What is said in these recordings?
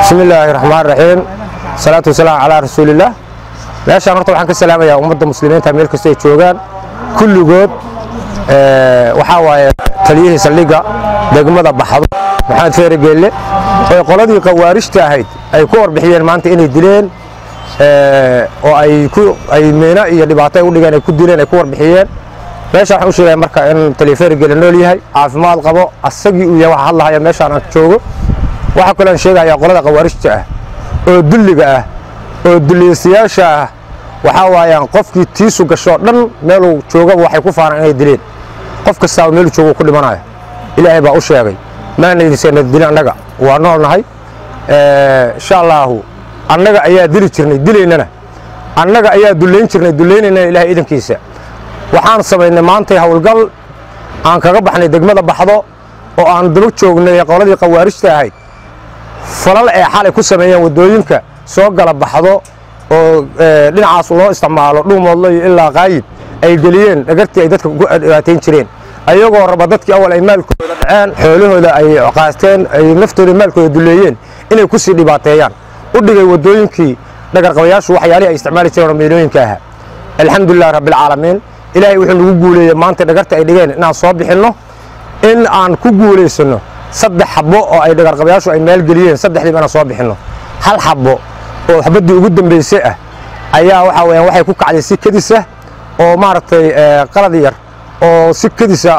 bismi illaahi raxmaan raxiim salaatu wasalaam calaa rasuulillaah meeshaan horta waxaan ka salaamayaa ummadda muslimiinta meel kasta ay joogaan kulligood waxaa waaye taliyihii saldhigga degmada baxdo maxamed feere geelle oo qoladii khawaarijta ahayd ay ku warbixiyeen maanta inay dileen oo ay ku ay meena iyo dhibaato ay u dhigeen ay ku dileen ay ku warbixiyeen meeshaan waxaan u sheegaya marka in taliya feere geelle nool yahay caafimaad qabo asagii uu yahay waxa hadlahaya meeshaan aan joogo waxaa kaloo aan sheegayaa qolada khawaarijta ah oo dulliga ah oo dulliyaystayaasha ah waxaa waayaan qofkii tiisu gashoo dhan meeluu joogaba waxay ku faanaan inay dileen qof kastaaba meeluu joogo ku dhimanayo ilaahay baa u sheegay maanaydisana dilin annaga waa nool nahay insha allaahu annaga ayaa dili jirnay dilaynana annaga ayaa dullayn jirnay dulaynaynana ilaahay idankiisa waxaan samaynay maantay howlgal aan kaga baxnay degmada baxdo oo aan daba joognay qoladii khawaarijta ahayd falal ee xalay ku sameeyeen waddooyinka soo gala baxdo oo dhinacaas loo isticmaalo dhuumoodlo iyo ilaa qaayib ay geliyeen dhagartii ay dadka ku dhibaatayn jireen ayagoo raba dadkii awal ay maalkooda dhaceen xoolahooda ay qaasteen ay naftooda maalkooda duleeyeen inay ku sii dhibaateeyaan u dhigay waddooyinkii dhagarqabayaashu waxyaalihii ay isticmaali jireen oo meelooyinka ahaa alxamdulilah rabbilcaalamiin ilaahay wuxuu nagu guuleeyey maanta dhagarta ay dhigeen inaan soo bixinno in aan ku guulaysanno saddex xabbo oo ay dhagarqabayaashu ay maalgeliyeen saddexdiiba inaan soo bixinno hal xabbo oo xabaddii ugu dambaysay ah ayaa waxaa weyaan waxay ku kacday si kedisa oo maaragtay qalad yar oo si kedisa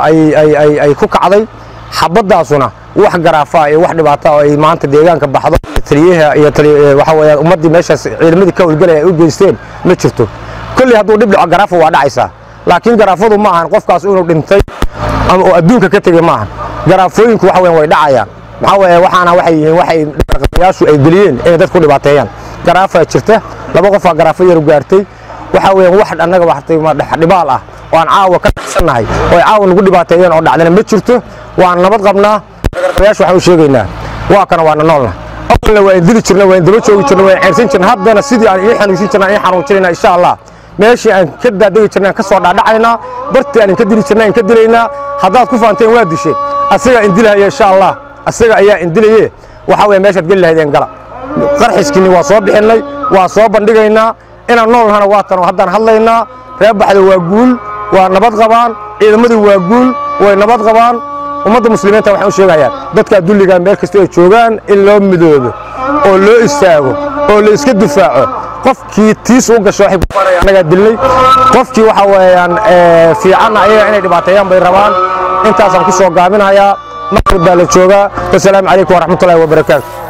ay ku kacday xabaddaasuna wax garaafa iyo wax dhibaata oo ay maanta deegaanka baxdo taliyaha iyo waxaa weyaan ummaddii meeshaas ciidamadii ka howlgalaya ay u geysteen ma jirto kolley hadduu dhib dhaco garaafa waa dhacaysaa laakiin garaafadu ma ahan qofkaas inuu dhintay ama oo adduunka ka tegey ma ahan garaafooyinku waxa weyan way dhacayaan maxaa weeye waxaana waxay yihiin waxay dhagarqabayaashu ay geliyeen inay dadku dhibaateeyaan garaafaa jirta laba qofaa garaafo yaru gaartay waxaa weeyaan wax annaga waxtay dhibaal ah oo aan caawa ka dhacsannahay oo ay caawa nagu dhibaateeyeen oo dhacdana ma jirto waan nabad qabnaa dhagarqabayaashu waxaan u sheegaynaa waa kana waana noolna awalna waa in dili jirna waa in daba joogi jirna waa in ceyrsan jirna haddana sidii aan ii xanuunsin jirna ii xanuunjinayna insha allah meeshii aan ka daadegi jirna aan ka soo dhaadhacaynaa bartii aan inka dili jirna aan ka dilaynaa haddaad ku faanteen waa disheen asagaa indilahaya insha allah asaga ayaa indilaye waxaa weeye meeshaad geli lahaydeen gala qarxiskiinni waa soo bixinnay waa soo bandhigaynaa inaan nool nahana waa tan oo haddaan hadlaynaa reer baxda waa guul waa nabad qabaan ciidamadii waa guul way nabad qabaan ummadda muslimiinta waxaan u sheegayaa dadkaa dulligaa meel kasta ay joogaan in loo midoobo oo loo istaago oo la iska difaaco qofkii tiis u gasho waxay kufaanaya annagaa dilnay qofkii waxa weeyaan fiicanna ayaga inay dhibaateeyaan bay rabaan intaasaan ku soo gaabinayaa maqrib baa la joogaa wasalaamu calaykum waraxmatullahi wabarakaatu